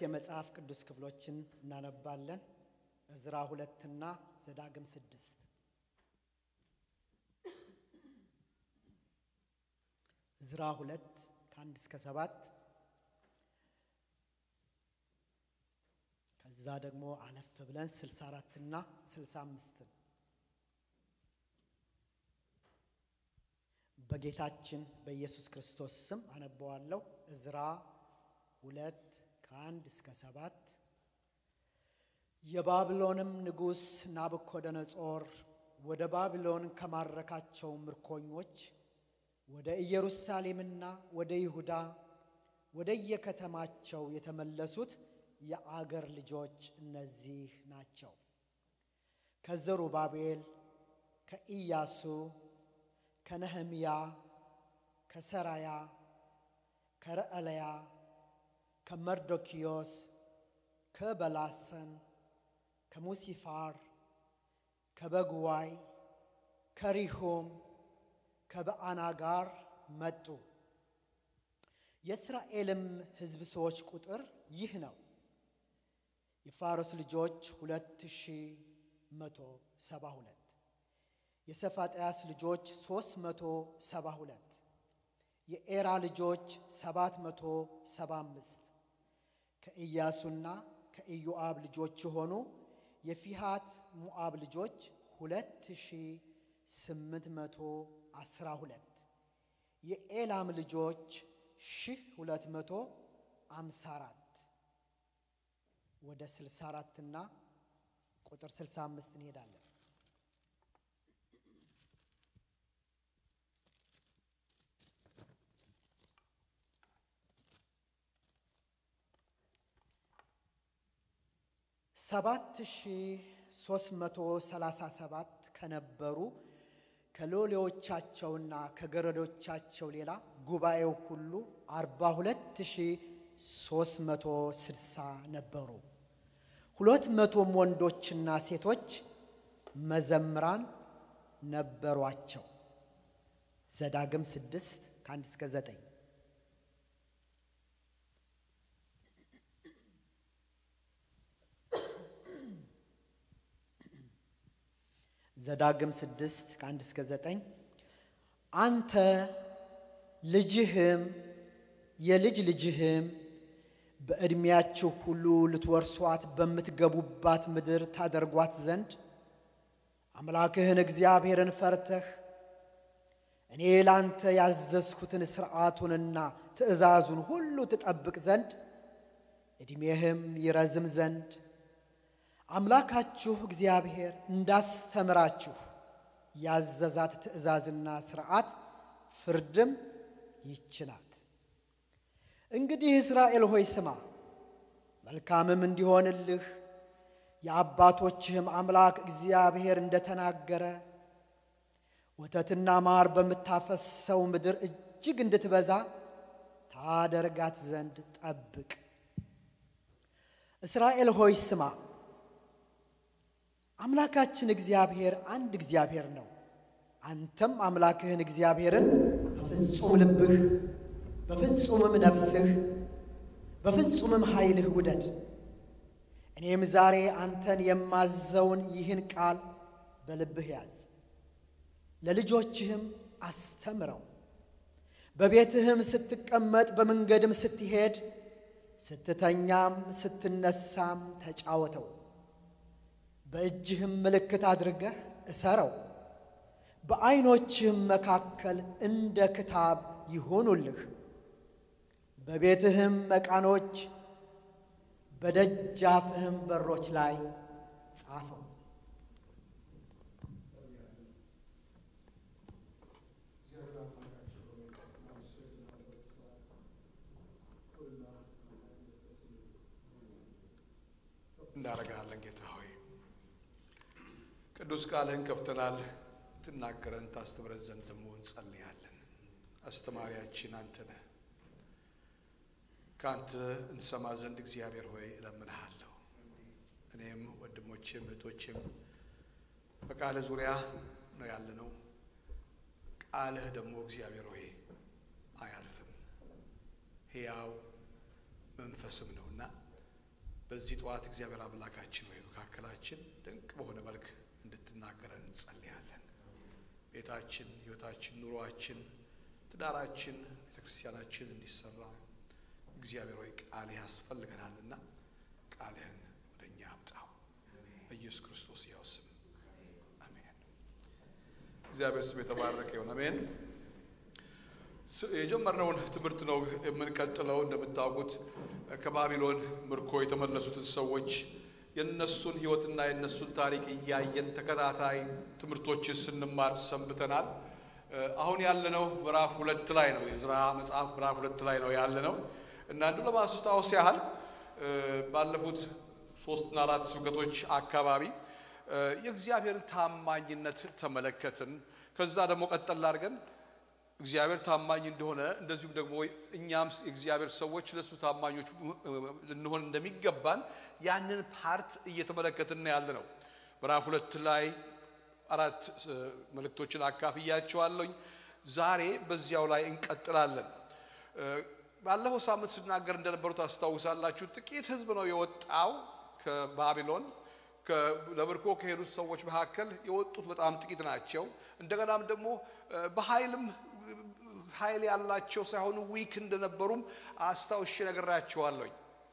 የመጽሐፍ ቅዱስ ክፍሎችን እናነባለን። ዕዝራ ሁለትና ዘዳግም ስድስት ዕዝራ ሁለት ከአንድ እስከ ሰባት ከዛ ደግሞ አለፍ ብለን ስልሳ አራትና ስልሳ አምስትን በጌታችን በኢየሱስ ክርስቶስ ስም አነበዋለሁ። ዕዝራ ሁለት ከአንድ እስከ ሰባት የባቢሎንም ንጉሥ ናቡኮደነጾር ወደ ባቢሎን ከማረካቸው ምርኮኞች ወደ ኢየሩሳሌምና ወደ ይሁዳ ወደ የከተማቸው የተመለሱት የአገር ልጆች እነዚህ ናቸው። ከዘሩባቤል፣ ከኢያሱ፣ ከነህምያ፣ ከሰራያ፣ ከረዕለያ፣ ከመርዶኪዮስ፣ ከበላሰን፣ ከሙሲፋር፣ ከበጉዋይ፣ ከሪሁም፣ ከበአና ጋር መጡ። የእስራኤልም ሕዝብ ሰዎች ቁጥር ይህ ነው። የፋሮስ ልጆች ሁለት ሺህ መቶ ሰባ ሁለት የሰፋጥያስ ልጆች ሦስት መቶ ሰባ ሁለት የኤራ ልጆች ሰባት መቶ ሰባ አምስት ከኢያሱና ከኢዮአብ ልጆች የሆኑ የፊሃት ሞዓብ ልጆች ሁለት ሺህ ስምንት መቶ አስራ ሁለት የኤላም ልጆች ሺህ ሁለት መቶ አምሳ አራት ወደ ስልሳ አራትና ቁጥር ስልሳ አምስት እንሄዳለን። ሰባት ሺህ ሦስት መቶ ሰላሳ ሰባት ከነበሩ ከሎሌዎቻቸውና ከገረዶቻቸው ሌላ ጉባኤው ሁሉ አርባ ሁለት ሺህ ሦስት መቶ ስድሳ ነበሩ። ሁለት መቶም ወንዶችና ሴቶች መዘምራን ነበሯቸው። ዘዳግም ስድስት ከአንድ እስከ ዘጠኝ ዘዳግም ስድስት ከአንድ እስከ ዘጠኝ አንተ ልጅህም የልጅ ልጅህም በዕድሜያችሁ ሁሉ ልትወርሷት በምትገቡባት ምድር ታደርጓት ዘንድ አምላክህን እግዚአብሔርን ፈርተህ እኔ ላንተ ያዘዝኩትን ሥርዓቱንና ትእዛዙን ሁሉ ትጠብቅ ዘንድ ዕድሜህም ይረዝም ዘንድ አምላካችሁ እግዚአብሔር እንዳስተምራችሁ ያዘዛት ትእዛዝና ሥርዓት ፍርድም ይህች ናት። እንግዲህ እስራኤል ሆይ ስማ፣ መልካምም እንዲሆንልህ የአባቶችህም አምላክ እግዚአብሔር እንደተናገረ ወተትና ማር በምታፈሰው ምድር እጅግ እንድትበዛ ታደርጋት ዘንድ ጠብቅ። እስራኤል ሆይ ስማ፣ አምላካችን እግዚአብሔር አንድ እግዚአብሔር ነው። አንተም አምላክህን እግዚአብሔርን በፍጹም ልብህ በፍጹምም ነፍስህ በፍጹምም ኃይልህ ውደድ። እኔም ዛሬ አንተን የማዘውን ይህን ቃል በልብህ ያዝ፣ ለልጆችህም አስተምረው። በቤትህም ስትቀመጥ፣ በመንገድም ስትሄድ፣ ስትተኛም ስትነሳም ተጫወተው። በእጅህም ምልክት አድርገህ እሰረው። በዐይኖችህም መካከል እንደ ክታብ ይሆኑልህ። በቤትህም መቃኖች በደጃፍህም በሮች ላይ ጻፈው። እናደርግሃለን ጌታ ሆይ ቅዱስ ቃልህን ከፍተናል። ትናገረን ታስተምረን ዘንድ ደግሞ እንጸልያለን። አስተማሪያችን አንተ ነህ። ከአንተ እንሰማ ዘንድ እግዚአብሔር ሆይ እለምንሃለሁ። እኔም ወንድሞቼም እህቶቼም በቃልህ ዙሪያ ነው ያለነው። ቃልህ ደግሞ እግዚአብሔር ሆይ አያልፍም፣ ሕያው መንፈስም ነውና በዚህ ጠዋት እግዚአብሔር አምላካችን ወይ መካከላችን ድንቅ በሆነ መልክ እንድትናገረን እንጸልያለን። ቤታችን፣ ሕይወታችን፣ ኑሯችን፣ ትዳራችን፣ ቤተ ክርስቲያናችን እንዲሰራ እግዚአብሔር ሆይ ቃልህ ያስፈልገናልና ቃልህን ወደ እኛ አምጣው በኢየሱስ ክርስቶስ ያው ስም አሜን። እግዚአብሔር ስም የተባረከ ይሁን። አሜን። የጀመርነውን ትምህርት ነው የምንቀጥለው። እንደምታውቁት ከባቢሎን ምርኮ የተመለሱትን ሰዎች የነሱን ሕይወትና የነሱን ታሪክ እያየን ተከታታይ ትምህርቶችን ስንማር ሰንብተናል። አሁን ያለነው ምዕራፍ ሁለት ላይ ነው። የዕዝራ መጽሐፍ ምዕራፍ ሁለት ላይ ነው ያለነው እና አንዱ ለማስታወስ ያህል ባለፉት ሶስትና አራት ስብከቶች አካባቢ የእግዚአብሔርን ታማኝነት ተመለከትን። ከዛ ደግሞ ቀጠል አድርገን እግዚአብሔር ታማኝ እንደሆነ እንደዚሁም ደግሞ እኛም የእግዚአብሔር ሰዎች ለእሱ ታማኞች ልንሆን እንደሚገባን ያንን ፓርት እየተመለከትን ያለ ነው። ምዕራፍ ሁለት ላይ አራት መልእክቶችን አካፍያቸዋለሁኝ። ዛሬ በዚያው ላይ እንቀጥላለን። ባለፈው ሳምንት ስናገር እንደነበሩት ታስታውሳላችሁ። ጥቂት ሕዝብ ነው የወጣው ከባቢሎን ለምርኮ ከሄዱት ሰዎች መካከል የወጡት በጣም ጥቂት ናቸው። እንደገናም ደግሞ በኃይልም ኃይል ያላቸው ሳይሆኑ ዊክ እንደነበሩም አስታውሼ ነግራቸዋለሁኝ።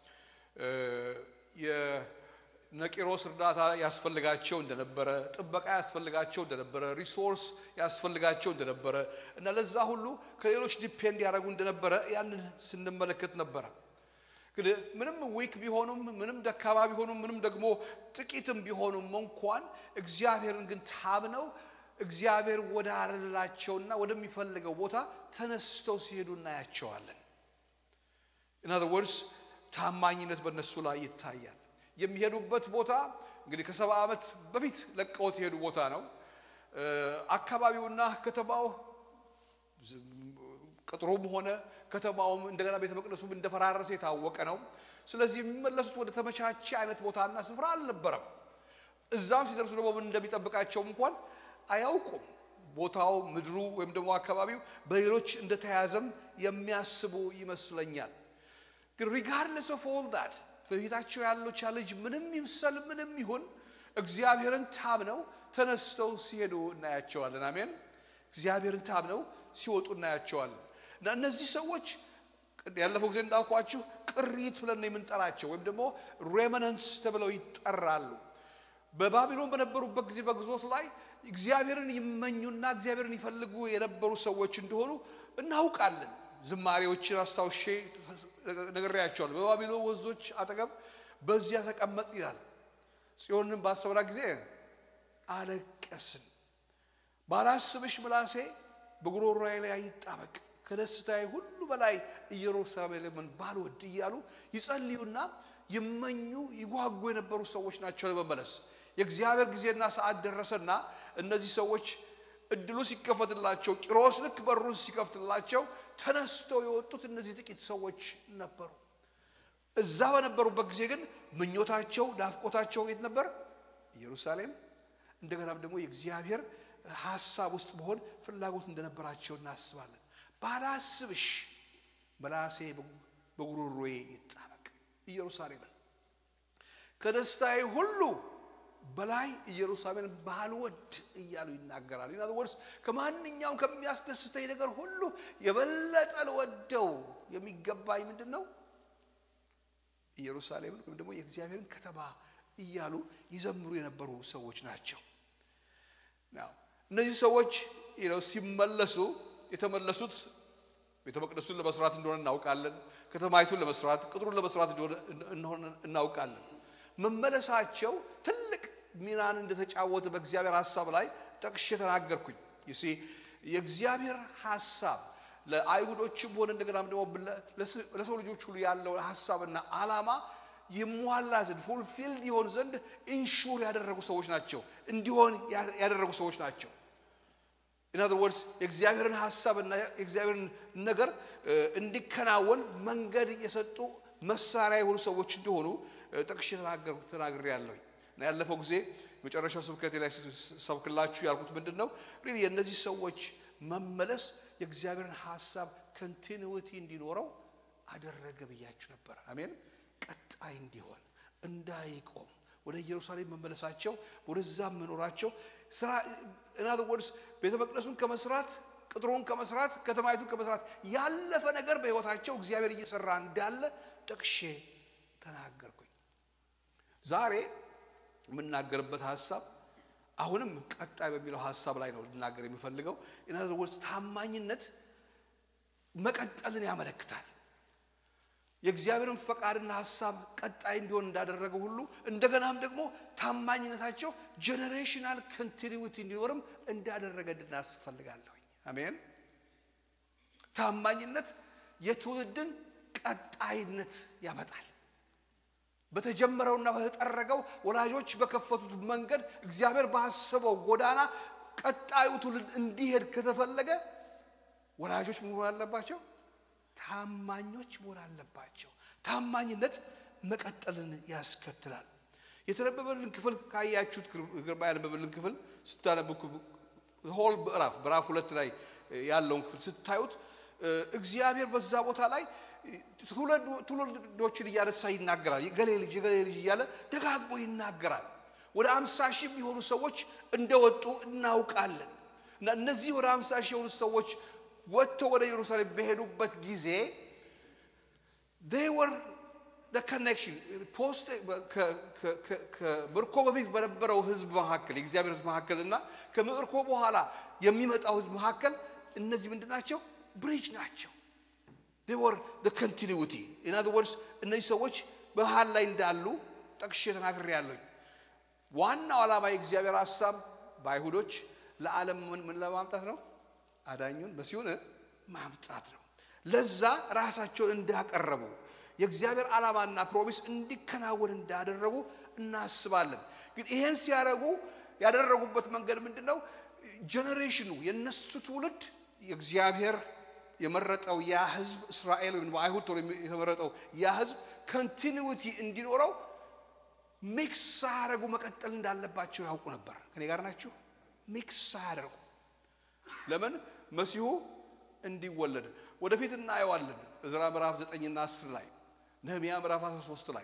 የነቂሮስ እርዳታ ያስፈልጋቸው እንደነበረ፣ ጥበቃ ያስፈልጋቸው እንደነበረ፣ ሪሶርስ ያስፈልጋቸው እንደነበረ እና ለዛ ሁሉ ከሌሎች ዲፔንድ ያደረጉ እንደነበረ ያንን ስንመለከት ነበረ። ግን ምንም ዊክ ቢሆኑም ምንም ደካማ ቢሆኑም ምንም ደግሞ ጥቂትም ቢሆኑም እንኳን እግዚአብሔርን ግን ታምነው እግዚአብሔር ወደ አለላቸውና ወደሚፈልገው ቦታ ተነስተው ሲሄዱ እናያቸዋለን። ኢን አዘር ወርድስ ታማኝነት በእነሱ ላይ ይታያል። የሚሄዱበት ቦታ እንግዲህ ከሰባ ዓመት በፊት ለቀውት የሄዱ ቦታ ነው። አካባቢውና ከተማው ቅጥሩም ሆነ ከተማውም እንደገና ቤተ መቅደሱም እንደፈራረሰ የታወቀ ነው። ስለዚህ የሚመለሱት ወደ ተመቻቸ አይነት ቦታና ስፍራ አልነበረም። እዛም ሲደርሱ ደግሞ ምን እንደሚጠብቃቸው እንኳን አያውቁም። ቦታው ምድሩ ወይም ደግሞ አካባቢው በሌሎች እንደተያዘም የሚያስቡ ይመስለኛል። ግን ሪጋርድለስ ኦፍ ኦል ዳት በፊታቸው ያለው ቻሌንጅ ምንም ይምሰል ምንም ይሁን እግዚአብሔርን ታምነው ተነስተው ሲሄዱ እናያቸዋለን። አሜን። እግዚአብሔርን ታምነው ሲወጡ እናያቸዋለን። እና እነዚህ ሰዎች ያለፈው ጊዜ እንዳልኳችሁ ቅሪት ብለን ነው የምንጠራቸው ወይም ደግሞ ሬመነንትስ ተብለው ይጠራሉ። በባቢሎን በነበሩበት ጊዜ በግዞት ላይ እግዚአብሔርን ይመኙና እግዚአብሔርን ይፈልጉ የነበሩ ሰዎች እንደሆኑ እናውቃለን። ዝማሬዎችን አስታውሼ ነግሬያቸዋለሁ። በባቢሎን ወንዞች አጠገብ በዚያ ተቀመጥ ይላል። ጽዮንን ባሰብራ ጊዜ አለቀስን። ባላስብሽ ምላሴ በጉሮሮዬ ላይ ይጣበቅ፣ ከደስታዬ ሁሉ በላይ ኢየሩሳሌምን ባልወድ እያሉ ይጸልዩና ይመኙ ይጓጉ የነበሩ ሰዎች ናቸው ለመመለስ። የእግዚአብሔር ጊዜና ሰዓት ደረሰና እነዚህ ሰዎች እድሉ ሲከፈትላቸው ቂሮስ ልክ በሩን ሲከፍትላቸው ተነስተው የወጡት እነዚህ ጥቂት ሰዎች ነበሩ። እዛ በነበሩበት ጊዜ ግን ምኞታቸው፣ ናፍቆታቸው የት ነበር? ኢየሩሳሌም። እንደገናም ደግሞ የእግዚአብሔር ሀሳብ ውስጥ መሆን ፍላጎት እንደነበራቸው እናስባለን። ባላስብሽ ምላሴ በጉሮሮዬ ይጣበቅ ኢየሩሳሌምን ከደስታዬ ሁሉ በላይ ኢየሩሳሌምን ባልወድ እያሉ ይናገራል። ኢና ወርስ ከማንኛውም ከሚያስደስተኝ ነገር ሁሉ የበለጠ ልወደው የሚገባኝ ምንድን ነው? ኢየሩሳሌምን ወይም ደግሞ የእግዚአብሔርን ከተማ እያሉ ይዘምሩ የነበሩ ሰዎች ናቸው። እነዚህ ሰዎች ሲመለሱ የተመለሱት ቤተ መቅደሱን ለመስራት እንደሆነ እናውቃለን። ከተማይቱን ለመስራት ቅጥሩን ለመስራት እንደሆነ እናውቃለን። መመለሳቸው ትልቅ ሚናን እንደተጫወተ በእግዚአብሔር ሀሳብ ላይ ጠቅሼ ተናገርኩኝ። ይሲ የእግዚአብሔር ሀሳብ ለአይሁዶችም ሆነ እንደገናም ደግሞ ለሰው ልጆች ሁሉ ያለው ሀሳብና ዓላማ ይሟላ ዘንድ ፉልፊልድ ይሆን ዘንድ ኢንሹር ያደረጉ ሰዎች ናቸው፣ እንዲሆን ያደረጉ ሰዎች ናቸው። ኢን አዘር ወርድስ የእግዚአብሔርን ሀሳብና የእግዚአብሔርን ነገር እንዲከናወን መንገድ የሰጡ መሳሪያ የሆኑ ሰዎች እንደሆኑ ጠቅሼ ተናግሬ ያለሁኝ እና ያለፈው ጊዜ መጨረሻው ስብከቴ ላይ ሰብክላችሁ ያልኩት ምንድን ነው? ሪሊ የእነዚህ ሰዎች መመለስ የእግዚአብሔርን ሀሳብ ኮንቲኒዊቲ እንዲኖረው አደረገ ብያችሁ ነበር። አሜን። ቀጣይ እንዲሆን እንዳይቆም ወደ ኢየሩሳሌም መመለሳቸው ወደዛም መኖራቸው ስራ እናት ወድስ ቤተ መቅደሱን ከመስራት ቅጥሩን ከመስራት ከተማይቱን ከመስራት ያለፈ ነገር በሕይወታቸው እግዚአብሔር እየሰራ እንዳለ ጠቅሼ ተናገርኩኝ። ዛሬ የምናገርበት ሀሳብ አሁንም ቀጣይ በሚለው ሀሳብ ላይ ነው ልናገር የሚፈልገው። ኢናዘር ወርድስ ታማኝነት መቀጠልን ያመለክታል። የእግዚአብሔርን ፈቃድና ሀሳብ ቀጣይ እንዲሆን እንዳደረገ ሁሉ እንደገናም ደግሞ ታማኝነታቸው ጀኔሬሽናል ኮንቲኒዊቲ እንዲኖርም እንዳደረገ እንድናስፈልጋለሁ። አሜን። ታማኝነት የትውልድን ቀጣይነት ያመጣል። በተጀመረውና በተጠረገው ወላጆች በከፈቱት መንገድ እግዚአብሔር ባሰበው ጎዳና ቀጣዩ ትውልድ እንዲሄድ ከተፈለገ ወላጆች መሆን አለባቸው፣ ታማኞች መሆን አለባቸው። ታማኝነት መቀጠልን ያስከትላል። የተነበበልን ክፍል ካያችሁት ግርማ ያነበበልን ክፍል ስታነቡ ሆል ምዕራፍ ምዕራፍ ሁለት ላይ ያለውን ክፍል ስታዩት እግዚአብሔር በዛ ቦታ ላይ ትውልዶችን እያነሳ ይናገራል። የገሌ ልጅ የገሌ ልጅ እያለ ደጋግሞ ይናገራል። ወደ አምሳ ሺህ የሚሆኑ ሰዎች እንደወጡ እናውቃለን። እና እነዚህ ወደ አምሳ ሺህ የሆኑ ሰዎች ወጥተው ወደ ኢየሩሳሌም በሄዱበት ጊዜ they were the connection ፖስት ከምርኮ በፊት በነበረው ህዝብ መካከል የእግዚአብሔር ህዝብ መካከል እና ከምርኮ በኋላ የሚመጣው ህዝብ መካከል እነዚህ ምንድን ናቸው? ብሪጅ ናቸው። they were the continuity in other words እነዚህ ሰዎች መሃል ላይ እንዳሉ ጠቅሼ ተናግሬ ያለኝ ዋናው ዓላማ የእግዚአብሔር ሀሳብ በአይሁዶች ለዓለም ምን ለማምጣት ነው? አዳኙን መሲሁን ማምጣት ነው። ለዛ ራሳቸውን እንዳቀረቡ የእግዚአብሔር ዓላማና ፕሮሚስ እንዲከናወን እንዳደረጉ እናስባለን። ግን ይሄን ሲያደርጉ ያደረጉበት መንገድ ምንድን ነው? ጀኔሬሽኑ የነሱ ትውልድ የእግዚአብሔር የመረጠው ያ ህዝብ እስራኤል ወይም አይሁድ ተብሎ የተመረጠው ያ ህዝብ ኮንቲኒዊቲ እንዲኖረው ሚክስ ሳያደርጉ መቀጠል እንዳለባቸው ያውቁ ነበር። ከኔ ጋር ናችሁ? ሚክስ ሳያደርጉ ለምን መሲሁ እንዲወለድ ወደፊት እናየዋለን። እዝራ ምዕራፍ ዘጠኝና አስር ላይ ነህምያ ምዕራፍ 13 ላይ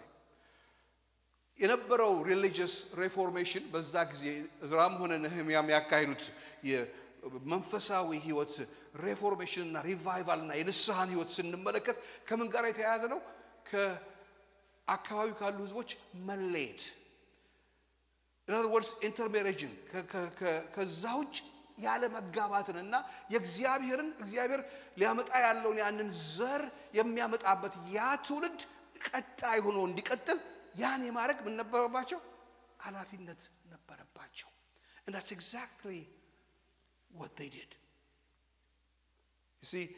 የነበረው ሪሊጂየስ ሬፎርሜሽን በዛ ጊዜ እዝራም ሆነ ነህምያ የሚያካሂዱት መንፈሳዊ ህይወት ሬፎርሜሽንና ሪቫይቫልና የንስሐን ህይወት ስንመለከት ከምን ጋር የተያያዘ ነው? ከአካባቢው ካሉ ህዝቦች መለየት ኢንአዘር ወርድስ ኢንተርሜሬጅን ከዛ ውጭ ያለ መጋባትን እና የእግዚአብሔርን እግዚአብሔር ሊያመጣ ያለውን ያንን ዘር የሚያመጣበት ያ ትውልድ ቀጣይ ሆኖ እንዲቀጥል ያን የማድረግ ምን ነበረባቸው? ኃላፊነት ነበረባቸው። and that's exactly what they did you see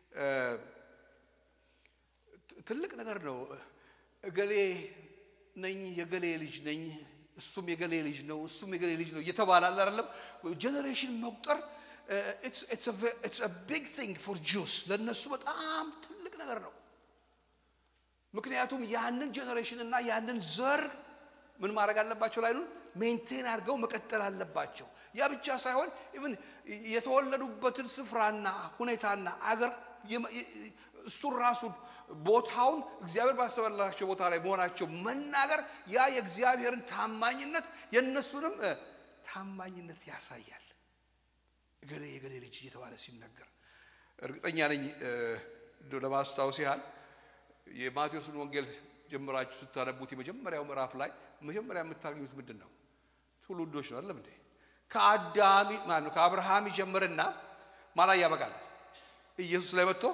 ትልቅ ነገር ነው። እገሌ ነኝ የገሌ ልጅ ነኝ እሱም የገሌ ልጅ ነው እሱም የገሌ ልጅ ነው እየተባለ አለ አይደለም። ጀኔሬሽን መቁጠር ኢትስ ቢግ ቲንግ ፎር ጁስ ለእነሱ በጣም ትልቅ ነገር ነው። ምክንያቱም ያንን ጀኔሬሽን እና ያንን ዘር ምን ማድረግ አለባቸው ላይ ሜንቴን አድርገው መቀጠል አለባቸው። ያ ብቻ ሳይሆን ኢቭን የተወለዱበትን ስፍራና ሁኔታና አገር እሱን ራሱን ቦታውን እግዚአብሔር ባስተባላቸው ቦታ ላይ መሆናቸው መናገር ያ የእግዚአብሔርን ታማኝነት የእነሱንም ታማኝነት ያሳያል። እገሌ የገሌ ልጅ እየተባለ ሲነገር እርግጠኛ ነኝ እንደው ለማስታወስ ያህል የማቴዎስን ወንጌል ጀምራችሁ ስታነቡት የመጀመሪያው ምዕራፍ ላይ መጀመሪያ የምታገኙት ምንድን ነው? ትውልዶች ነው አይደለም እንዴ? ከአዳሚ ማነው ከአብርሃም ይጀምርና ማላ ያበቃል። ኢየሱስ ላይ መጥቶ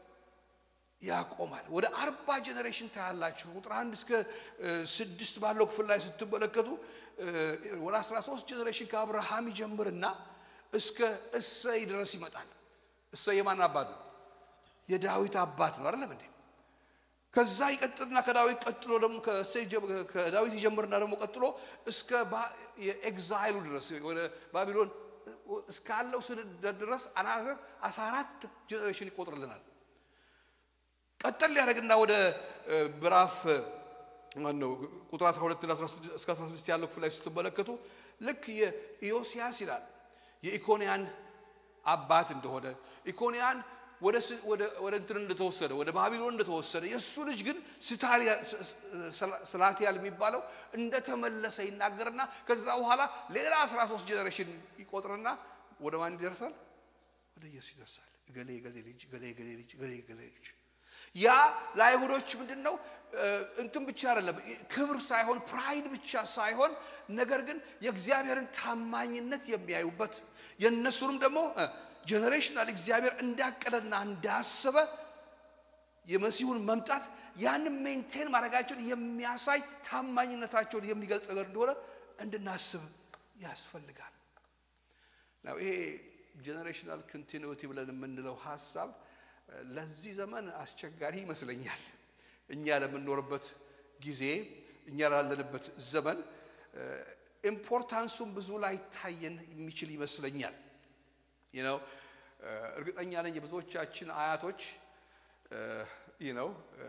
ያቆማል። ወደ አርባ ጀኔሬሽን ታያላችሁ። ቁጥር አንድ እስከ ስድስት ባለው ክፍል ላይ ስትመለከቱ ወደ አስራ ሶስት ጀኔሬሽን ከአብርሃም ይጀምርና እስከ እሰይ ድረስ ይመጣል። እሰይ የማን አባት ነው? የዳዊት አባት ነው አይደለም እንዴ? ከዛ ይቀጥልና ከዳዊት ቀጥሎ ደግሞ ከዳዊት ይጀምርና ደግሞ ቀጥሎ እስከ የኤግዛይሉ ድረስ ወደ ባቢሎን እስካለው ስደት ድረስ አናዘር አስራ አራት ጀኔሬሽን ይቆጥርልናል። ቀጠል ሊያደርግና ወደ ምዕራፍ ማነው ቁጥር 12 እስከ 16 ያለው ክፍል ላይ ስትመለከቱ ልክ የኢዮስያስ ይላል የኢኮንያን አባት እንደሆነ ኢኮንያን ወደ ስ- ወደ- ወደ እንትን እንደተወሰደ ወደ ባቢሎን እንደተወሰደ የእሱ ልጅ ግን ስታሊያ- ስ- ስ- ስላቲያል የሚባለው እንደተመለሰ ይናገርና ከዛ በኋላ ሌላ 13 ጀኔሬሽን ይቆጥርና ወደ ማን ይደርሳል? ወደ ኢየሱስ ይደርሳል። እገሌ እገሌ ልጅ እገሌ እገሌ ልጅ እገሌ እገሌ ልጅ ያ ለአይሁዶች ምንድን ነው እ፣ እንትን ብቻ አይደለም ክብር ሳይሆን ፕራይድ ብቻ ሳይሆን ነገር ግን የእግዚአብሔርን ታማኝነት የሚያዩበት የእነሱንም ደግሞ ጀኔሬሽናል እግዚአብሔር እንዳቀደና እንዳሰበ የመሲሁን መምጣት ያንን ሜንቴን ማድረጋቸውን የሚያሳይ ታማኝነታቸውን የሚገልጽ ነገር እንደሆነ እንድናስብ ያስፈልጋል። ነው ይሄ ጀኔሬሽናል ኮንቲኒቲ ብለን የምንለው ሀሳብ እ፣ ለዚህ ዘመን አስቸጋሪ ይመስለኛል። እኛ ለምንኖርበት ጊዜ እኛ ላለንበት ዘመን እ፣ ኢምፖርታንሱም ብዙ ላይ ታየን የሚችል ይመስለኛል። you know እ፣ እርግጠኛ ነኝ የብዙዎቻችን አያቶች you know እ፣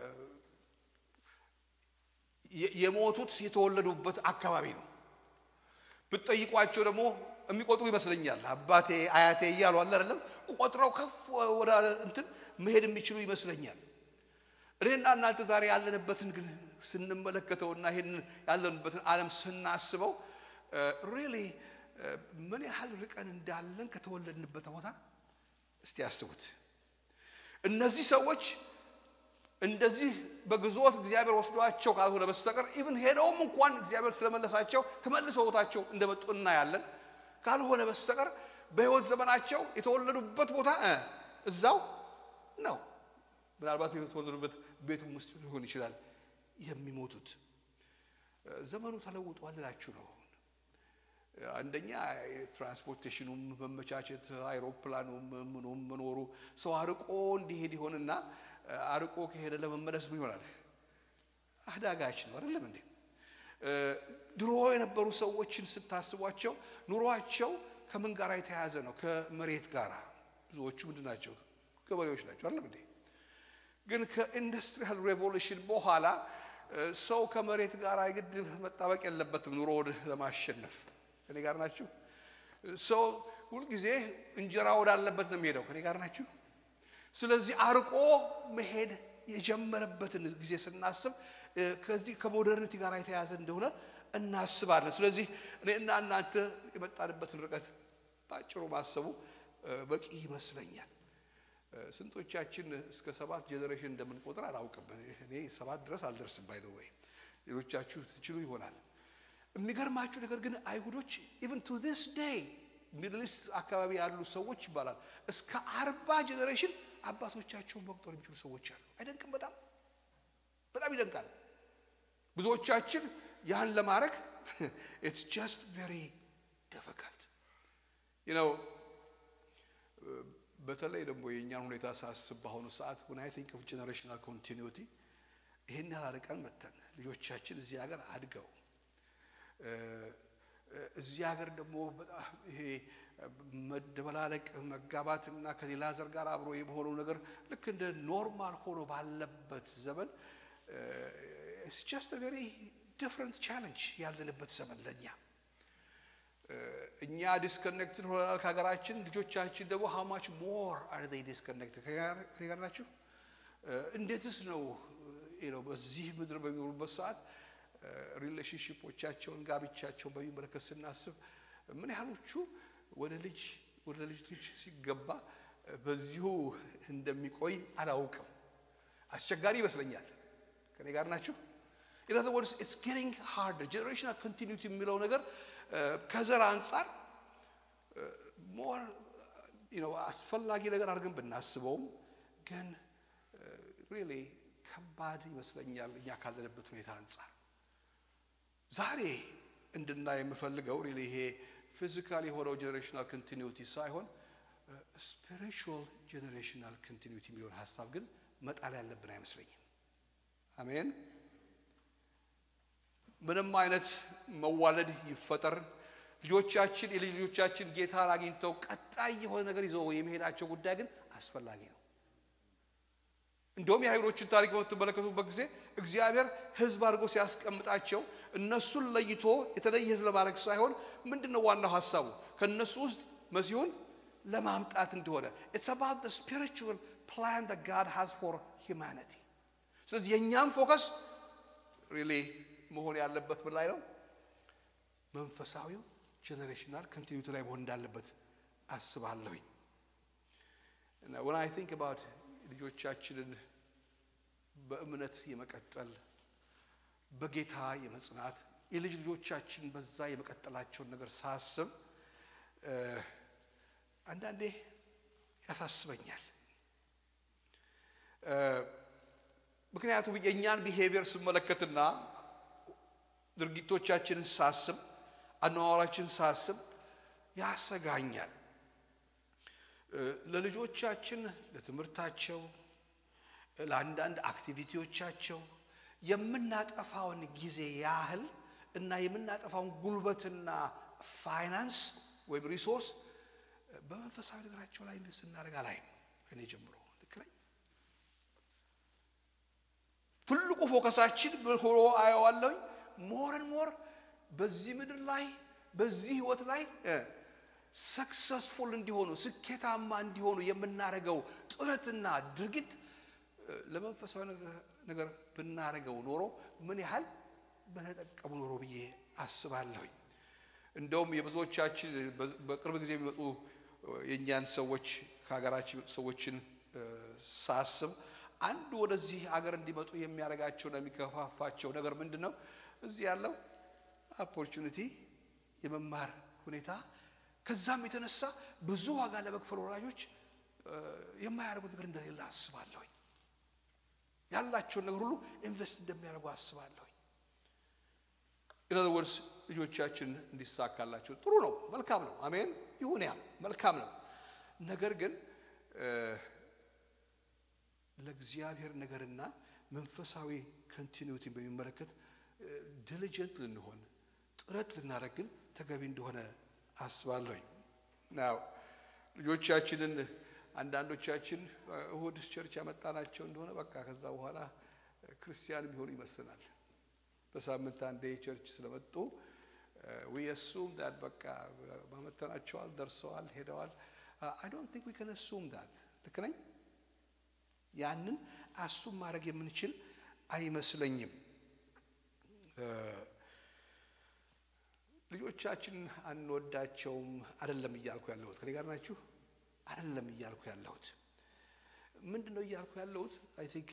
የ- የሞቱት የተወለዱበት አካባቢ ነው። ብትጠይቋቸው ደግሞ የሚቆጥሩ ይመስለኛል። አባቴ አያቴ እያሉ አለ አይደለም ቆጥረው ከፍ ወደ እንትን መሄድ የሚችሉ ይመስለኛል። እኔና እናንተ ዛሬ ያለንበትን ግን ስንመለከተውና ይህን ያለንበትን ዓለም ስናስበው ሪሊ ምን ያህል ርቀን እንዳለን ከተወለድንበት ቦታ እስቲ ያስቡት። እነዚህ ሰዎች እንደዚህ በግዞት እግዚአብሔር ወስዷቸው ካልሆነ በስተቀር ኢቭን ሄደውም እንኳን እግዚአብሔር ስለመለሳቸው ተመልሰው ቦታቸው እንደመጡ እናያለን። ካልሆነ በስተቀር በሕይወት ዘመናቸው የተወለዱበት ቦታ እ እዛው ነው። ምናልባት የተወለዱበት ቤቱም ውስጥ ሊሆን ይችላል የሚሞቱት። እ ዘመኑ ተለውጧል እላችሁ ነው። አንደኛ የትራንስፖርቴሽኑም መመቻቸት አይሮፕላኑም ምኑም መኖሩ ሰው አርቆ እንዲሄድ ይሆንና አርቆ ከሄደ ለመመለስ ምን ይሆናል? አዳጋች ነው አይደለም እንዴ? ድሮ የነበሩ ሰዎችን ስታስቧቸው ኑሯቸው ከምን ጋር የተያያዘ ነው? ከመሬት ጋር። ብዙዎቹ ምንድን ናቸው? ገበሬዎች ናቸው አይደለም እንዴ? ግን ከኢንዱስትሪያል ሬቮሉሽን በኋላ ሰው ከመሬት ጋር የግድ መጣበቅ የለበትም ኑሮውን ለማሸነፍ። ከኔ ጋር ናችሁ? ሰው ሁልጊዜ እንጀራ ወዳለበት ነው የሚሄደው። ከኔ ጋር ናችሁ? ስለዚህ አርቆ መሄድ የጀመረበትን ጊዜ ስናስብ ከዚህ ከሞደርኒቲ ጋር የተያዘ እንደሆነ እናስባለን። ስለዚህ እኔና እናንተ የመጣንበትን ርቀት በአጭሩ ማሰቡ በቂ ይመስለኛል። ስንቶቻችን እስከ ሰባት ጄኔሬሽን እንደምንቆጥር አላውቅም። እኔ ሰባት ድረስ አልደርስም። ባይ ወይ ሌሎቻችሁ ትችሉ ይሆናል። የሚገርማችሁ ነገር ግን አይሁዶች ኢቨን ቱ ዲስ ዴይ ሚድል ኢስት አካባቢ ያሉ ሰዎች ይባላል እስከ አርባ ጄኔሬሽን አባቶቻቸውን መቁጠር የሚችሉ ሰዎች አሉ። አይደንቅም? በጣም በጣም ይደንቃል። ብዙዎቻችን ያን ለማድረግ ኢትስ ጀስት ቬሪ ዲፊካልት ነው። በተለይ ደግሞ የእኛን ሁኔታ ሳስብ በአሁኑ ሰዓት when I think of generational continuity ይህን ያህል ርቀን መተን ልጆቻችን እዚህ ሀገር አድገው እዚህ ሀገር ደግሞ በጣም ይሄ መደበላለቅ መጋባት እና ከሌላ ዘር ጋር አብሮ የመሆነው ነገር ልክ እንደ ኖርማል ሆኖ ባለበት ዘመን ኢትስ ጀስት ቬሪ ዲፍረንት ቻለንጅ ያለንበት ዘመን ለእኛ እኛ ዲስኮኔክትድ ሆናል ከሀገራችን። ልጆቻችን ደግሞ ሃው ማች ሞር አር ዴይ ዲስኮኔክትድ ከኔ ጋር ናችሁ? እንዴትስ ነው ነው በዚህ ምድር በሚኖሩበት ሰዓት ሪሌሽንሽፖቻቸውን ጋብቻቸውን በሚመለከት ስናስብ ምን ያህሎቹ ወደ ልጅ ወደ ልጅ ልጅ ሲገባ በዚሁ እንደሚቆይ አላውቅም። አስቸጋሪ ይመስለኛል። ከኔ ጋር ናችሁ? ኢን አዘር ወርድስ ኢትስ ጌቲንግ ሃርደር ጀነሬሽናል ኮንቲኒቲ የሚለው ነገር ከዘር አንጻር ሞር አስፈላጊ ነገር አድርገን ብናስበውም ግን ሪሊ ከባድ ይመስለኛል እኛ ካለንበት ሁኔታ አንጻር። ዛሬ እንድናይ የምፈልገው ሪሊ ይሄ ፊዚካል የሆነው ጀኔሬሽናል ኮንቲኒቲ ሳይሆን ስፒሪቹዋል ጀኔሬሽናል ኮንቲኒቲ የሚለውን ሀሳብ ግን መጣል ያለብን አይመስለኝም። አሜን። ምንም አይነት መዋለድ ይፈጠር ልጆቻችን የልጅ ልጆቻችን ጌታን አግኝተው ቀጣይ የሆነ ነገር ይዘው የመሄዳቸው ጉዳይ ግን አስፈላጊ ነው። እንደውም የአይሁዶችን ታሪክ በምትመለከቱበት ጊዜ እግዚአብሔር ሕዝብ አድርጎ ሲያስቀምጣቸው እነሱን ለይቶ የተለየ ሕዝብ ለማድረግ ሳይሆን ምንድን ነው ዋናው ሀሳቡ ከእነሱ ውስጥ መሲሁን ለማምጣት እንደሆነ ኢትስ አባውት ዘ ስፒሪቹዋል ፕላን that God has for humanity ስለዚህ የእኛም ፎከስ ሪሊ መሆን ያለበት ምን ላይ ነው? መንፈሳዊው ጀኔሬሽናል ኮንቲኒቲ ላይ መሆን እንዳለበት አስባለሁኝ። እና when I think about ልጆቻችንን በእምነት የመቀጠል በጌታ የመጽናት የልጅ ልጆቻችን በዛ የመቀጠላቸውን ነገር ሳስብ እ፣ አንዳንዴ ያሳስበኛል። እ፣ ምክንያቱም የእኛን ቢሄቪየር ስመለከትና ድርጊቶቻችንን ሳስብ አነዋወራችን ሳስብ ያሰጋኛል። እ፣ ለልጆቻችን ለትምህርታቸው፣ ለአንዳንድ አክቲቪቲዎቻቸው የምናጠፋውን ጊዜ ያህል እና የምናጠፋውን ጉልበትና ፋይናንስ ወይም ሪሶርስ በመንፈሳዊ ነገራቸው ላይ ኢንቨስት እናደርግ አላይም። ከእኔ ጀምሮ ልክ ነኝ። ትልቁ ፎከሳችን ሆኖ አየዋለሁኝ ሞርን ሞር በዚህ ምድር ላይ በዚህ ህይወት ላይ ሰክሰስፉል እንዲሆኑ ስኬታማ እንዲሆኑ የምናደርገው ጥረትና ድርጊት እ፣ ለመንፈሳዊ ነገር- ነገር ብናደርገው ኖሮ ምን ያህል በተጠቀሙ ኖሮ ብዬ አስባለሁኝ። እንደውም የብዙዎቻችን በ- በቅርብ ጊዜ የሚመጡ እ፣ የእኛን ሰዎች ከሀገራችን የሚመጡ ሰዎችን እ፣ ሳስብ አንዱ ወደዚህ ሀገር እንዲመጡ የሚያደርጋቸውና የሚገፋፋቸው ነገር ምንድን ነው? እዚህ ያለው ኦፖርቹኒቲ የመማር ሁኔታ ከዛም የተነሳ ብዙ ዋጋ ለመክፈል ወላጆች እ፣ የማያደርጉት ነገር እንደሌለ አስባለሁኝ። ያላቸውን ነገር ሁሉ ኢንቨስት እንደሚያደርጉ አስባለሁኝ። ኢን አዘር ወርድስ ልጆቻችን እንዲሳካላቸው ጥሩ ነው፣ መልካም ነው። አሜን ይሁን፣ ያ መልካም ነው። ነገር ግን እ፣ ለእግዚአብሔር ነገርና መንፈሳዊ ኮንቲኒቲን በሚመለከት ዲሊጀንት ልንሆን ጥረት ልናደርግ ግን ተገቢ እንደሆነ አስባለሁኝ። ናው ልጆቻችንን አንዳንዶቻችን እሁድ ቸርች ያመጣናቸው እንደሆነ በቃ ከዛ በኋላ ክርስቲያን ቢሆኑ ይመስለናል። በሳምንት አንዴ ቸርች ስለመጡ ዊ አሱም ዳት በቃ ማመተናቸዋል፣ ደርሰዋል፣ ሄደዋል። አይ ዶንት ቲንክ ዊ ካን አሱም ዳት ልክ ነኝ። ያንን አሱም ማድረግ የምንችል አይመስለኝም። ልጆቻችን አንወዳቸውም አይደለም እያልኩ ያለሁት ከኔ ጋር ናችሁ? አይደለም እያልኩ ያለሁት ምንድን ነው እያልኩ ያለሁት አይ ቲንክ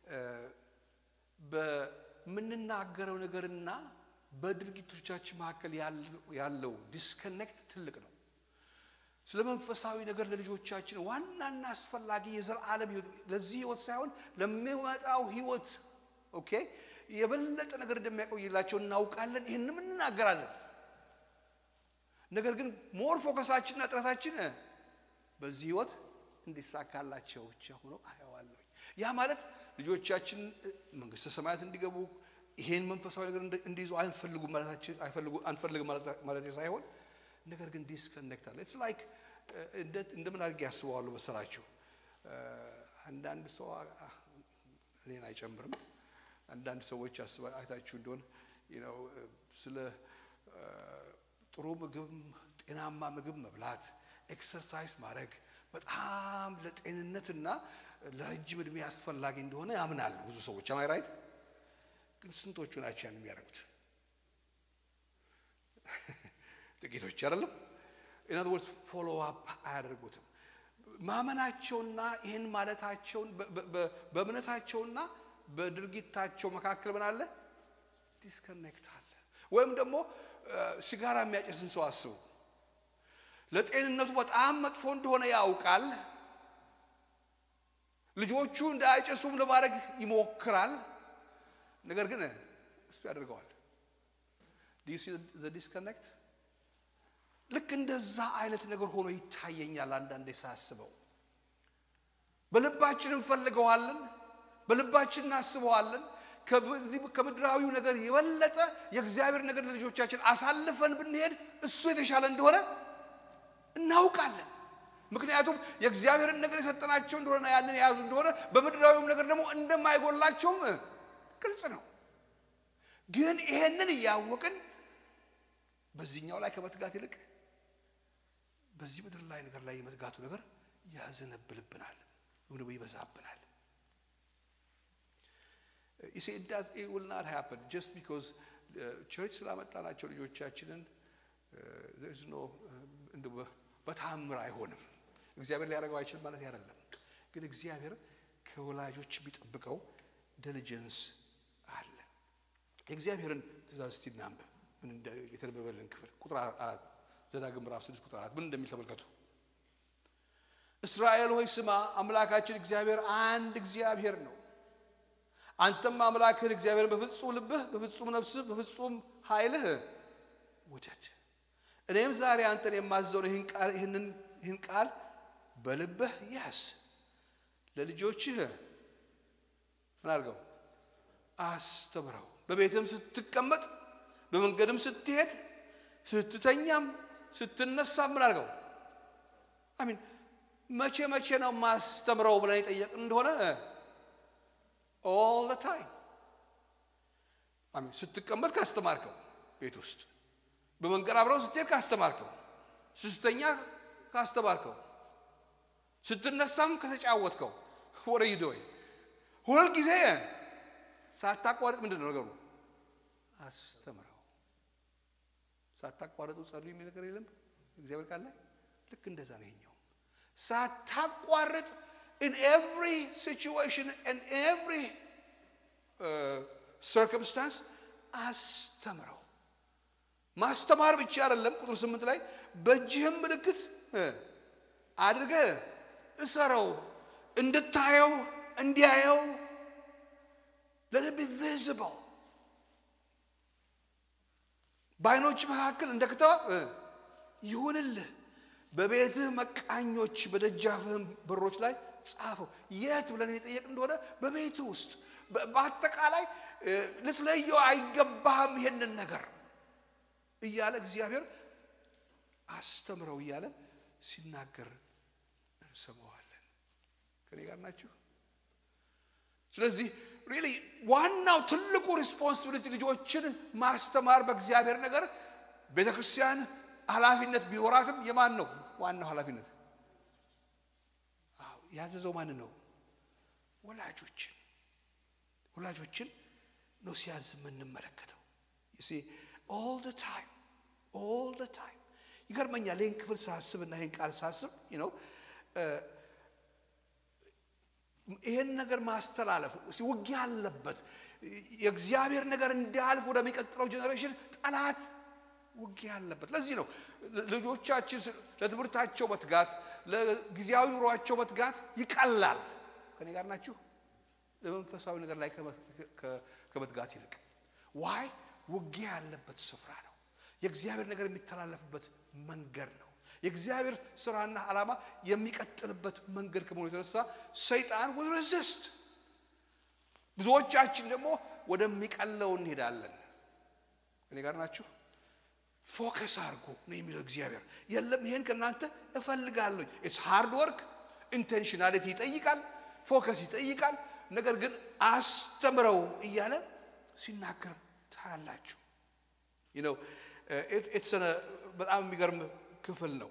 በምንናገረው ነገርና በድርጊቶቻችን መካከል ያለው ዲስከኔክት ትልቅ ነው። ስለ መንፈሳዊ ነገር ለልጆቻችን ዋናና አስፈላጊ የዘላለም ህይወት ለዚህ ህይወት ሳይሆን ለሚመጣው ህይወት ኦኬ የበለጠ ነገር እንደሚያቆይላቸው እናውቃለን። ይህንም እንናገራለን። ነገር ግን ሞር ፎከሳችንና ጥረታችን በዚህ ህይወት እንዲሳካላቸው ብቻ ሆኖ አየዋለሁ። ያ ማለት ልጆቻችን መንግስተ ሰማያት እንዲገቡ ይሄን መንፈሳዊ ነገር እንዲይዙ አንፈልጉም አንፈልግም ማለት ሳይሆን ነገር ግን ዲስከኔክት አለ። ኢትስ ላይክ እንደምን አድርጌ ያስበዋለሁ መሰላችሁ? አንዳንድ ሰው እኔን አይጨምርም። አንዳንድ ሰዎች አይታችሁ እንደሆን ነው ስለ ጥሩ ምግብ፣ ጤናማ ምግብ መብላት፣ ኤክሰርሳይዝ ማድረግ በጣም ለጤንነትና ለረጅም ዕድሜ አስፈላጊ እንደሆነ ያምናሉ ብዙ ሰዎች። አማይ ራይት? ግን ስንቶቹ ናቸው ያን የሚያደርጉት? ጥቂቶች አይደለም። ኢን አዘር ወርድስ ፎሎ አፕ አያደርጉትም። ማመናቸውና ይህን ማለታቸውን በእምነታቸውና በድርጊታቸው መካከል ምን አለ? ዲስከኔክት አለ። ወይም ደግሞ ሲጋራ የሚያጨስን ሰው አስቡ። ለጤንነቱ በጣም መጥፎ እንደሆነ ያውቃል። ልጆቹ እንዳያጨሱም ለማድረግ ይሞክራል። ነገር ግን እሱ ያደርገዋል። ዲዩ ሲ ዘ ዲስከኔክት ልክ እንደዛ አይነት ነገር ሆኖ ይታየኛል አንዳንዴ ሳስበው። በልባችን እንፈልገዋለን፣ በልባችን እናስበዋለን። ከዚህ ከምድራዊው ነገር የበለጠ የእግዚአብሔር ነገር ለልጆቻችን አሳልፈን ብንሄድ እሱ የተሻለ እንደሆነ እናውቃለን። ምክንያቱም የእግዚአብሔርን ነገር የሰጠናቸው እንደሆነ ያንን የያዙ እንደሆነ በምድራዊውም ነገር ደግሞ እንደማይጎላቸውም ግልጽ ነው። ግን ይሄንን እያወቅን በዚህኛው ላይ ከመትጋት ይልቅ በዚህ ምድር ላይ ነገር ላይ የመትጋቱ ነገር ያዘነብልብናል። እምነው ይበዛብናል። You see, it does, it will not happen just because ቸርች ስላመጣናቸው ልጆቻችንን there is no እንደው በታምር አይሆንም። እግዚአብሔር ሊያደርገው አይችልም ማለት አይደለም። ግን እግዚአብሔር ከወላጆች የሚጠብቀው ዲሊጀንስ አለ። የእግዚአብሔርን ትእዛዝ እስቲ እናንብብ። ምን የተነበበልን ክፍል ቁጥር አራት ዘዳግም ምዕራፍ ስድስት ቁጥር አራት ምን እንደሚል ተመልከቱ። እስራኤል ሆይ ስማ፣ አምላካችን እግዚአብሔር አንድ እግዚአብሔር ነው። አንተም አምላክህን እግዚአብሔርን በፍጹም ልብህ፣ በፍጹም ነፍስህ፣ በፍጹም ኃይልህ ውደድ። እኔም ዛሬ አንተን የማዘውን ይህን ቃል በልብህ ያዝ፣ ለልጆችህ ምን አድርገው አስተምረው። በቤትም ስትቀመጥ፣ በመንገድም ስትሄድ፣ ስትተኛም፣ ስትነሳም ምን አድርገው አሚን መቼ መቼ ነው ማስተምረው ብለን የጠየቅን እንደሆነ ኦል ታይም አሚን። ስትቀመጥ ካስተማርከው ቤት ውስጥ፣ በመንገድ አብረው ስትሄድ ካስተማርከው፣ ስትተኛ ካስተማርከው፣ ስትነሳም ከተጫወትከው ወረ ይዶይ ሁል ጊዜ ሳታቋርጥ ምንድን ነው ነገሩ? አስተምረው። ሳታቋርጡ ጸልዩ የሚል ነገር የለም እግዚአብሔር ቃል ላይ ልክ እንደዛ ነው ይሄኛው ሳታቋርጥ in every situation and every uh, circumstance አስተምረው። ማስተማር ብቻ አይደለም። ቁጥር ስምንት ላይ በእጅህም ምልክት አድርገህ እሰረው፣ እንድታየው እንዲያየው let it be visible በዓይኖች መካከል እንደ ክታብ ይሁንልህ በቤትህ መቃኞች በደጃፍህም በሮች ላይ ጻፈው። የት ብለን የጠየቅ እንደሆነ በቤትህ ውስጥ በአጠቃላይ ልትለየው አይገባህም ይሄንን ነገር እያለ እግዚአብሔር አስተምረው እያለ ሲናገር እንሰማዋለን። ከኔ ጋር ናችሁ? ስለዚህ ሪሊ ዋናው ትልቁ ሪስፖንሲቢሊቲ ልጆችን ማስተማር በእግዚአብሔር ነገር ቤተ ክርስቲያን ኃላፊነት ቢኖራትም የማን ነው ዋናው ኃላፊነት? ያዘዘው ማን ነው? ወላጆችን ወላጆችን ነው ሲያዝ የምንመለከተው። ኦል ደ ታይም ኦል ደ ታይም ይገርመኛል። ይህን ክፍል ሳስብ እና ይህን ቃል ሳስብ ነው ይህን ነገር ማስተላለፍ ውጊያ አለበት። የእግዚአብሔር ነገር እንዳያልፍ ወደሚቀጥለው ጄኔሬሽን ጠላት ውጊያ አለበት። ለዚህ ነው ልጆቻችን ለትምህርታቸው መትጋት፣ ለጊዜያዊ ኑሯቸው መትጋት ይቀላል። ከኔ ጋር ናችሁ? ለመንፈሳዊ ነገር ላይ ከመትጋት ይልቅ ዋይ ውጊያ ያለበት ስፍራ ነው። የእግዚአብሔር ነገር የሚተላለፍበት መንገድ ነው። የእግዚአብሔር ስራና ዓላማ የሚቀጥልበት መንገድ ከመሆኑ የተነሳ ሰይጣን ውል ሬዚስት። ብዙዎቻችን ደግሞ ወደሚቀለው እንሄዳለን። ከኔ ጋር ናችሁ? ፎከስ አድርጎ ነው የሚለው እግዚአብሔር። የለም ይሄን ከእናንተ እፈልጋለሁ። ኢትስ ሃርድ ወርክ ኢንቴንሽናሊቲ ይጠይቃል፣ ፎከስ ይጠይቃል። ነገር ግን አስተምረው እያለ ሲናገር ታያላችሁ። ነው በጣም የሚገርም ክፍል ነው።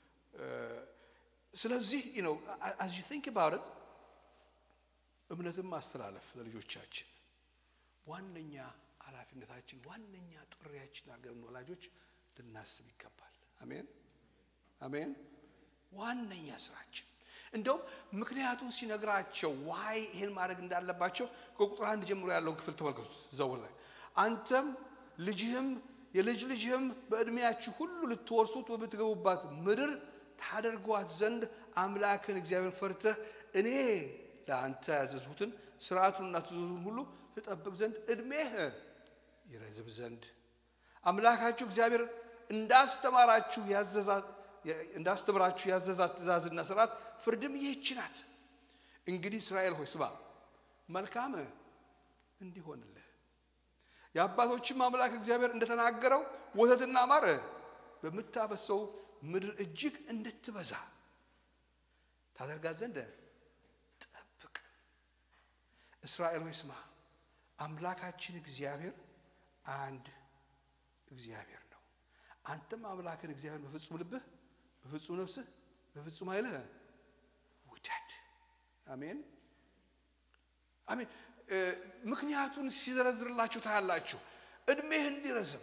ስለዚህ ነው አዝ ዩ ቲንክ አባውት እምነትን ማስተላለፍ ለልጆቻችን ዋነኛ ኃላፊነታችን ዋነኛ ጥሪያችን አድርገን ወላጆች ልናስብ ይገባል። አሜን አሜን። ዋነኛ ስራችን እንደውም ምክንያቱን ሲነግራቸው ዋይ ይሄን ማድረግ እንዳለባቸው ከቁጥር አንድ ጀምሮ ያለውን ክፍል ተመልከቱት። እዛው ላይ አንተም ልጅህም የልጅ ልጅህም በዕድሜያችሁ ሁሉ ልትወርሱት በምትገቡባት ምድር ታደርጓት ዘንድ አምላክን እግዚአብሔር ፈርተህ እኔ ለአንተ ያዘዝሁትን ስርዓቱንና ትእዛዙን ሁሉ ትጠብቅ ዘንድ ዕድሜህ ይረዝም ዘንድ አምላካችሁ እግዚአብሔር እንዳስተማራችሁ ያዘዛት እንዳስተምራችሁ ያዘዛት ትእዛዝና ስርዓት ፍርድም ይህች ናት። እንግዲህ እስራኤል ሆይ ስማ፣ መልካም እንዲሆንልህ የአባቶችም አምላክ እግዚአብሔር እንደተናገረው ወተትና ማር በምታበሰው ምድር እጅግ እንድትበዛ ታደርጋት ዘንድ ጠብቅ። እስራኤል ሆይ ስማ፣ አምላካችን እግዚአብሔር አንድ እግዚአብሔር ነው። አንተም አምላክን እግዚአብሔር በፍጹም ልብህ፣ በፍጹም ነፍስህ፣ በፍጹም ኃይልህ ውደድ። አሜን አሜን። ምክንያቱን ሲዘረዝርላችሁ ታያላችሁ። እድሜህ እንዲረዝም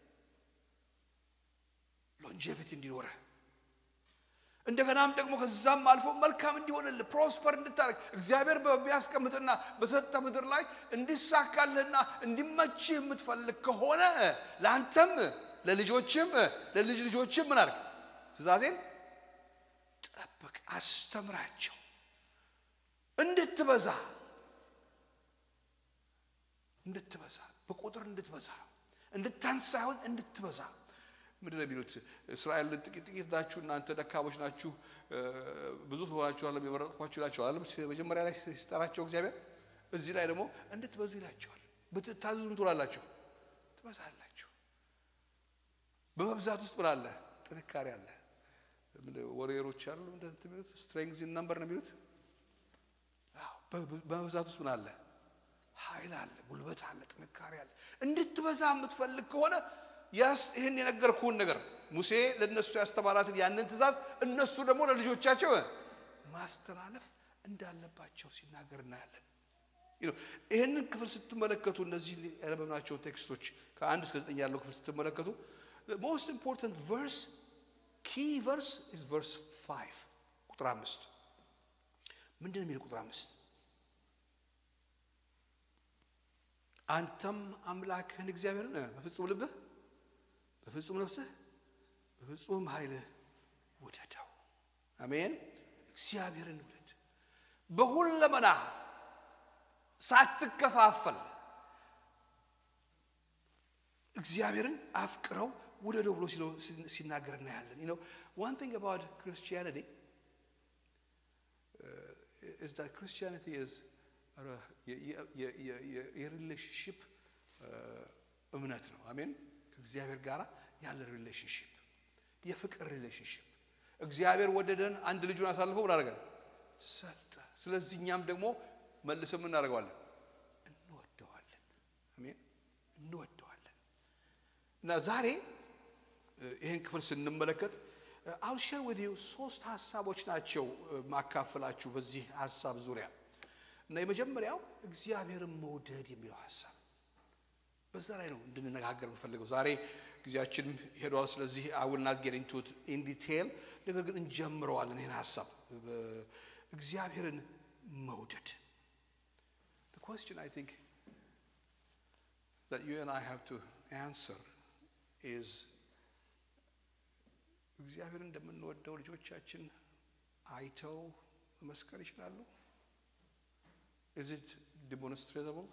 ሎንጀቪቲ እንዲኖረህ እንደገናም ደግሞ ከዛም አልፎ መልካም እንዲሆንልህ ፕሮስፐር እንድታደርግ እግዚአብሔር በሚያስቀምጥና በሰጠ ምድር ላይ እንዲሳካልህና እንዲመችህ የምትፈልግ ከሆነ ለአንተም ለልጆችም ለልጅ ልጆችም ምን አድርግ? ትእዛዜን ጠብቅ፣ አስተምራቸው እንድትበዛ እንድትበዛ በቁጥር እንድትበዛ እንድታንስ ሳይሆን እንድትበዛ ምንድን ነው የሚሉት? እስራኤል ጥቂት ጥቂት ናችሁ እናንተ ደካሞች ናችሁ ብዙ ትሆናችኋል የመረጥኳችሁ ይላቸዋል። መጀመሪያ ላይ ሲጠራቸው እግዚአብሔር እዚህ ላይ ደግሞ እንድትበዙ ይላቸዋል። ብትታዘዙ ምን ትሆናላችሁ? ትበዛላችሁ። በመብዛት ውስጥ ምን አለ? ጥንካሬ አለ። ወሬሮች አሉ እንደዚህ የሚሉት ስትሬንግዝ ኢን ነምበር ነው የሚሉት። በመብዛት ውስጥ ምን አለ? ኃይል አለ፣ ጉልበት አለ፣ ጥንካሬ አለ። እንድትበዛ የምትፈልግ ከሆነ ይህን የነገርኩህን ነገር ሙሴ ለእነሱ ያስተማራትን ያንን ትእዛዝ እነሱ ደግሞ ለልጆቻቸው ማስተላለፍ እንዳለባቸው ሲናገር እናያለን። ይህንን ክፍል ስትመለከቱ እነዚህ ያነበብናቸው ቴክስቶች ከአንድ እስከ ዘጠኝ ያለው ክፍል ስትመለከቱ ሞስት ኢምፖርታንት ቨርስ ኪ ቨርስ ኢዝ ቨርስ ፋይቭ ቁጥር አምስት ምንድን ነው የሚል ቁጥር አምስት አንተም አምላክህን እግዚአብሔርን በፍጹም ልብህ በፍጹም ነፍስህ በፍጹም ኃይልህ ውደደው። አሜን። እግዚአብሔርን ውደድ በሁለመናህ ሳትከፋፈል እግዚአብሔርን አፍቅረው ውደደው ብሎ ሲናገር እናያለን። ነው ዋን ቲንግ አባውት ክርስቲያኒቲ is that Christianity is የሪሌሽንሽፕ እምነት ነው። አሜን። ከእግዚአብሔር ጋር ያለ ሪሌሽንሽፕ የፍቅር ሪሌሽንሽፕ። እግዚአብሔር ወደደን፣ አንድ ልጁን አሳልፎ ምን አደረገን? ሰጠ። ስለዚህ እኛም ደግሞ መልሰን ምን እናደርገዋለን? እንወደዋለን። አሜን፣ እንወደዋለን። እና ዛሬ ይህን ክፍል ስንመለከት አል ሼር ዊዝ ዩ ሶስት ሀሳቦች ናቸው ማካፈላችሁ በዚህ ሀሳብ ዙሪያ እና የመጀመሪያው እግዚአብሔርን መውደድ የሚለው ሀሳብ በዛ ላይ ነው እንድንነጋገር የምፈልገው። ዛሬ ጊዜያችን ሄዷል። ስለዚህ አውል ናት ጌት ኢንቱ ኢን ዲቴይል፣ ነገር ግን እንጀምረዋለን ይህን ሀሳብ እግዚአብሔርን መውደድ። The question I think that you and I have to answer is እግዚአብሔርን እንደምንወደው ልጆቻችን አይተው መመስከር ይችላሉ? ኢዝ ኢት ዲሞንስትሬተብል?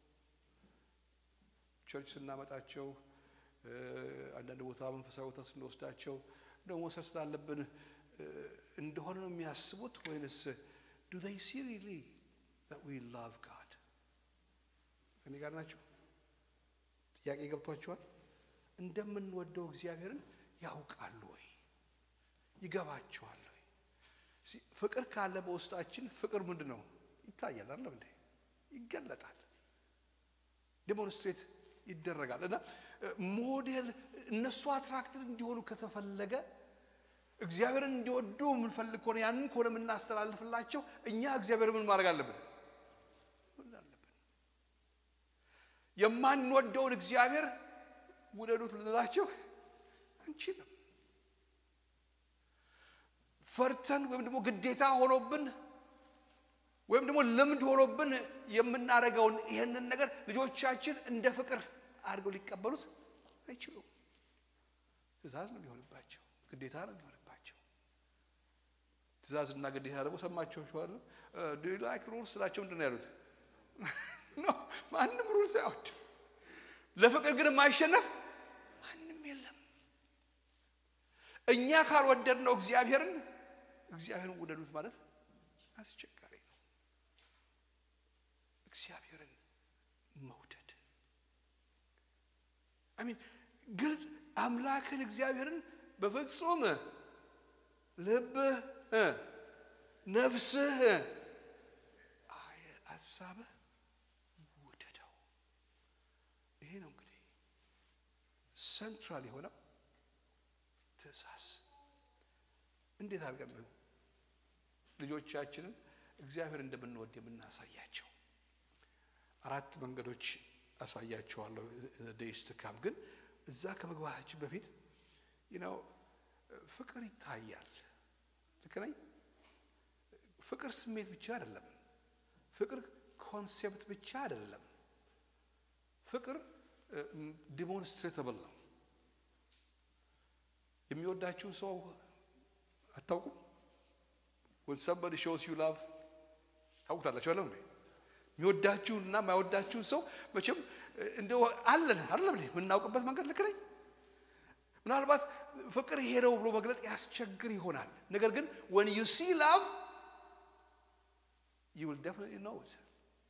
ቸርች ስናመጣቸው አንዳንድ ቦታ መንፈሳዊ ቦታ ስንወስዳቸው ደግሞ መውሰድ ስላለብን እንደሆነ ነው የሚያስቡት ወይንስ ዱ ዜይ ሲ ሪሊ ዛት ዊ ላቭ ጋድ? እኔ ጋር ናቸው? ጥያቄ ገብቷቸዋል? እንደምንወደው እግዚአብሔርን ያውቃሉ ወይ? ይገባቸዋል ወይ? ፍቅር ካለ በውስጣችን ፍቅር ምንድን ነው? ይታያል አይደለም እንዴ? ይገለጣል፣ ዴሞንስትሬት ይደረጋል። እና ሞዴል እነሱ አትራክትድ እንዲሆኑ ከተፈለገ እግዚአብሔርን እንዲወዱ የምንፈልግ ከሆነ ያንን ከሆነ የምናስተላልፍላቸው እኛ እግዚአብሔር ምን ማድረግ አለብን? ምን አለብን? የማንወደውን እግዚአብሔር ውደዱት ልንላቸው አንችልም። ፈርተን ወይም ደግሞ ግዴታ ሆኖብን ወይም ደግሞ ልምድ ሆኖብን የምናደርገውን ይህንን ነገር ልጆቻችን እንደ ፍቅር አድርገው ሊቀበሉት አይችሉም። ትእዛዝ ነው የሚሆንባቸው፣ ግዴታ ነው የሚሆንባቸው። ትእዛዝና ግዴታ ደግሞ ሰማችኋል። ዱ ዩ ላይክ ሩልስ ስላቸው ምንድን ነው ያሉት? ኖ ማንም ሩልስ አይወድም። ለፍቅር ግን የማይሸነፍ ማንም የለም። እኛ ካልወደድነው እግዚአብሔርን እግዚአብሔርን ውደዱት ማለት አስቸጋሪ ነው። እግዚአብሔርን መውደድ አሚን ግልጽ አምላክን እግዚአብሔርን በፍጹም ልብህ፣ ነፍስህ፣ ሀሳብህ ውደደው። ይሄ ነው እንግዲህ ሰንትራል የሆነው ትእዛዝ። እንዴት አድርገን ነው ልጆቻችንን እግዚአብሔር እንደምንወድ የምናሳያቸው አራት መንገዶች አሳያቸዋለሁ። ደይስ ትካም ግን እዛ ከመግባታችን በፊት ነው ፍቅር ይታያል። ልክ ነኝ? ፍቅር ስሜት ብቻ አይደለም። ፍቅር ኮንሴፕት ብቻ አይደለም። ፍቅር ዲሞንስትሬተብል ነው። የሚወዳችሁን ሰው አታውቁም? when somebody shows you love ታውቁታላችሁ አለ የሚወዳችሁንና የማይወዳችሁን ሰው መቼም እንደው አለን አይደለም የምናውቅበት መንገድ ልክ ነኝ። ምናልባት ፍቅር ይሄ ነው ብሎ መግለጥ ያስቸግር ይሆናል። ነገር ግን when you see love you will definitely know it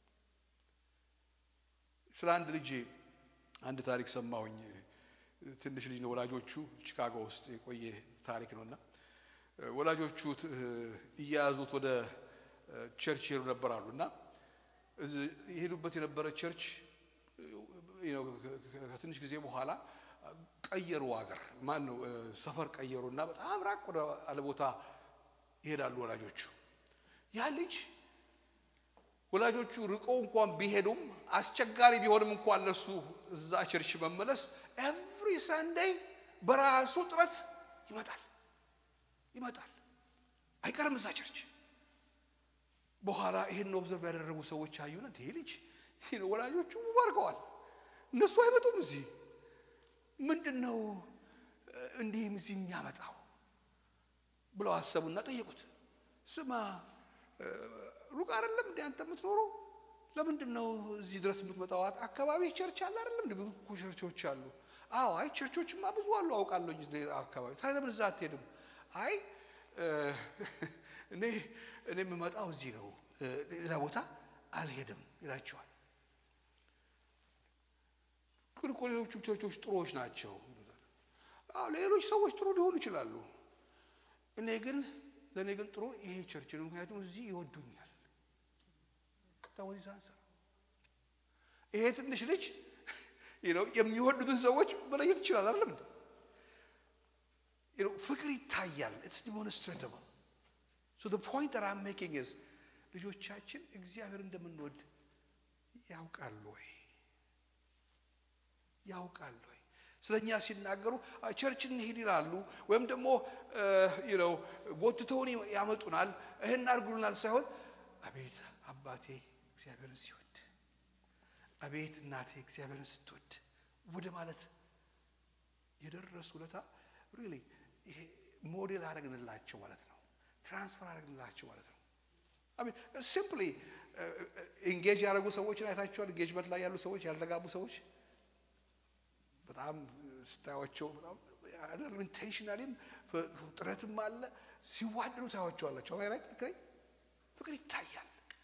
ስለ አንድ ልጅ አንድ ታሪክ ሰማሁኝ። ትንሽ ልጅ ነው። ወላጆቹ ቺካጎ ውስጥ የቆየ ታሪክ ነውና ወላጆቹ እያያዙት ወደ ቸርች ይሄዱ ነበር አሉ እና የሄዱበት የነበረ ቸርች ከትንሽ ጊዜ በኋላ ቀየሩ፣ አገር ማን ነው ሰፈር ቀየሩ እና በጣም ራቅ ወደ አለ ቦታ ይሄዳሉ ወላጆቹ። ያ ልጅ ወላጆቹ ርቀው እንኳን ቢሄዱም አስቸጋሪ ቢሆንም እንኳን ለሱ እዛ ቸርች መመለስ ኤቭሪ ሰንደይ በራሱ ጥረት ይመጣል ይመጣል አይቀርም እዛ ቸርች። በኋላ ይሄን ኦብዘርቭ ያደረጉ ሰዎች አዩና ይሄ ልጅ ወላጆቹ ባርከዋል፣ እነሱ አይመጡም እዚህ ምንድን ነው እንዲህም እዚህ የሚያመጣው ብለው አሰቡና ጠየቁት። ስማ ሩቅ አይደለም እንደ አንተ የምትኖረው ለምንድን ነው እዚህ ድረስ የምትመጣው? አካባቢ ቸርች አለ አይደለም እንደ ብዙ ቸርቾች አሉ። አዎ አይ ቸርቾችማ ብዙ አሉ አውቃለሁ አካባቢ። ታዲያ ለምን እዛ አትሄድም? አይ እኔ እኔ የምመጣው እዚህ ነው፣ ሌላ ቦታ አልሄድም ይላቸዋል። ግን እኮ ሌሎቹም ቸርቾች ጥሩዎች ናቸው። አዎ ሌሎች ሰዎች ጥሩ ሊሆኑ ይችላሉ። እኔ ግን ለእኔ ግን ጥሩ ይሄ ቸርች ነው፣ ምክንያቱም እዚህ ይወዱኛል። ታወዚ አንሰር ይሄ ትንሽ ልጅ የሚወዱትን ሰዎች መለየት ይችላል። አይደለም ፍቅር ይታያል። ኢትስ ዲሞንስትሬተብል ሶ ዘ ፖይንት ዛት አም ሜኪንግ ኢዝ ልጆቻችን እግዚአብሔር እንደምንወድ ያውቃሉ ወይ ያውቃሉ ወይ? ስለ እኛ ሲናገሩ ቸርች እንሂድ ይላሉ፣ ወይም ደግሞ ነው ጎትተውን ያመጡናል፣ ይህን አድርጉልናል ሳይሆን አቤት አባቴ እግዚአብሔርን ሲወድ፣ አቤት እናቴ እግዚአብሔርን ስትወድ ወደ ማለት የደረሱ ለታ ሪሊ ይሄ ሞዴል አደረግንላቸው ማለት ነው። ትራንስፈር አደረግንላቸው ማለት ነው። አሜን ሲምፕሊ ኢንጌጅ ያደረጉ ሰዎችን አይታችኋል። ኢንጌጅመንት ላይ ያሉ ሰዎች ያልተጋቡ ሰዎች በጣም ስታያቸው በጣም ኢንቴንሽናሊም ጥረትም አለ ሲዋደዱ ታያቸዋላቸው። ራይት ልክ ፍቅር ይታያል፣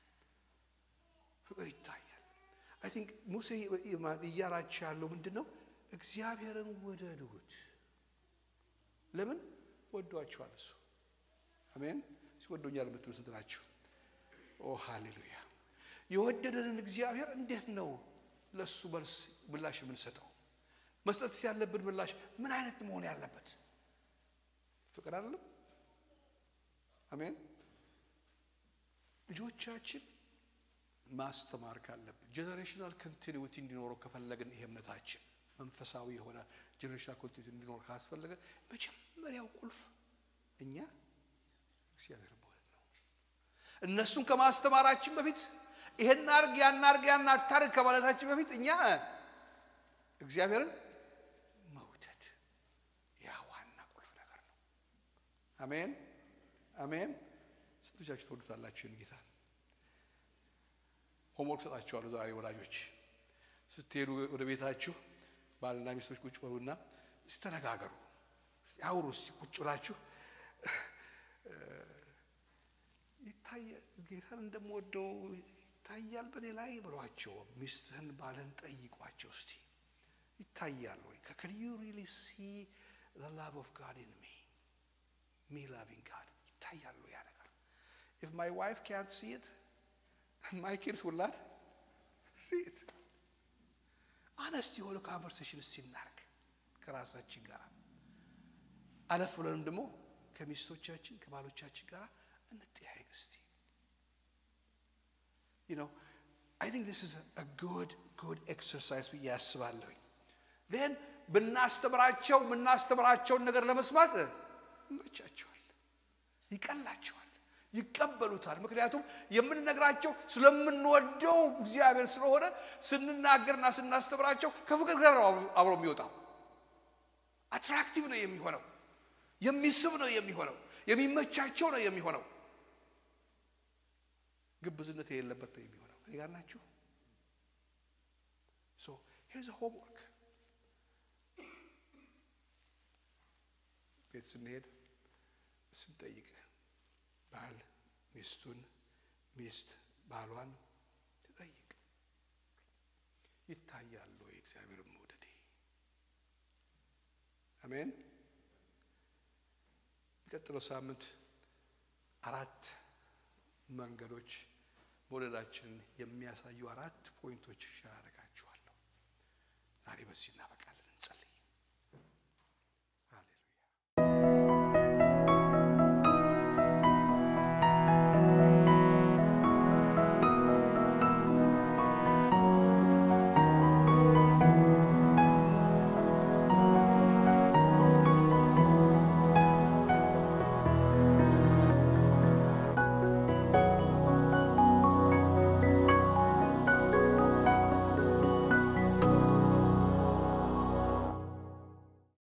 ፍቅር ይታያል። አይ ቲንክ ሙሴ እያላቸው ያለው ምንድን ነው? እግዚአብሔርን ወደዱት። ለምን ወዷቸዋል? እሱ አሜን። ሲወዶኛል የምትሉ ስንት ናቸው? ኦ ሃሌሉያ! የወደደንን እግዚአብሔር እንዴት ነው ለእሱ መልስ ምላሽ የምንሰጠው? መስጠት ያለብን ምላሽ ምን አይነት መሆን ያለበት? ፍቅር አይደለም? አሜን። ልጆቻችን ማስተማር ካለብን ጀኔሬሽናል ኮንቲኒዊቲ እንዲኖረው ከፈለግን ይሄ እምነታችን መንፈሳዊ የሆነ ጀኔሬሽናል ኮንቲኒዊቲ እንዲኖር ካስፈለገ መጀመሪያው ቁልፍ እኛ እግዚአብሔር መውደድ ነው። እነሱን ከማስተማራችን በፊት ይሄን አርግ ያን አርግ ያን አታርግ ከማለታችን በፊት እኛ እግዚአብሔርን መውደድ ያ ዋና ቁልፍ ነገር ነው። አሜን አሜን። ስንቶቻችሁ ትወዱታላችሁ ይህን ጌታ? ሆምወርክ ሰጣችኋለሁ ዛሬ ወላጆች ስትሄዱ ወደ ቤታችሁ ባልና ሚስቶች ቁጭ በሉና ስተነጋገሩ ያውሩ። እስቲ ቁጭ ብላችሁ ይታያል ጌታን እንደምወደው ይታያል በኔ ላይ ብሏቸው። ሚስትህን ባልን ጠይቋቸው እስቲ ይታያል ወይ? ከን ዩ ሪሊ ሲ ዘ ላቭ ኦፍ ጋድ ኢን ሚ ሚ ላቪንግ ጋድ ይታያል ወይ ያ ነገር? ኢፍ ማይ ዋይፍ ካንት ሲ ኢት ማይ ኪድስ ውል ናት ሲ ኢት። አነስት የሆነ ካንቨርሴሽን እስቲ እናርግ ከራሳችን ጋር አለፍ ብለንም ደግሞ ከሚስቶቻችን ከባሎቻችን ጋር እንጠያየቅ እስቲ you know, I think this is a, a good, good exercise ብዬ አስባለሁኝ። then ብናስተምራቸው የምናስተምራቸውን ነገር ለመስማት ይመቻቸዋል፣ ይቀላቸዋል፣ ይቀበሉታል። ምክንያቱም የምንነግራቸው ስለምንወደው እግዚአብሔር ስለሆነ ስንናገርና ስናስተምራቸው ከፍቅር ጋር ነው አብሮ የሚወጣው። አትራክቲቭ ነው የሚሆነው፣ የሚስብ ነው የሚሆነው፣ የሚመቻቸው ነው የሚሆነው። ግብዝነት የሌለበት ነው የሚሆነው። ከእኔ ጋር ናችሁ? ሶ ሄርዝ ሆምወርክ ቤት ስንሄድ ስንጠይቅ ባል ሚስቱን፣ ሚስት ባሏን ትጠይቅ። ይታያሉ የእግዚአብሔር መውደዴ? አሜን። የሚቀጥለው ሳምንት አራት መንገዶች መውደዳችንን የሚያሳዩ አራት ፖይንቶች ሸራረጋችኋለሁ። ዛሬ በዚህ እናበቃለን።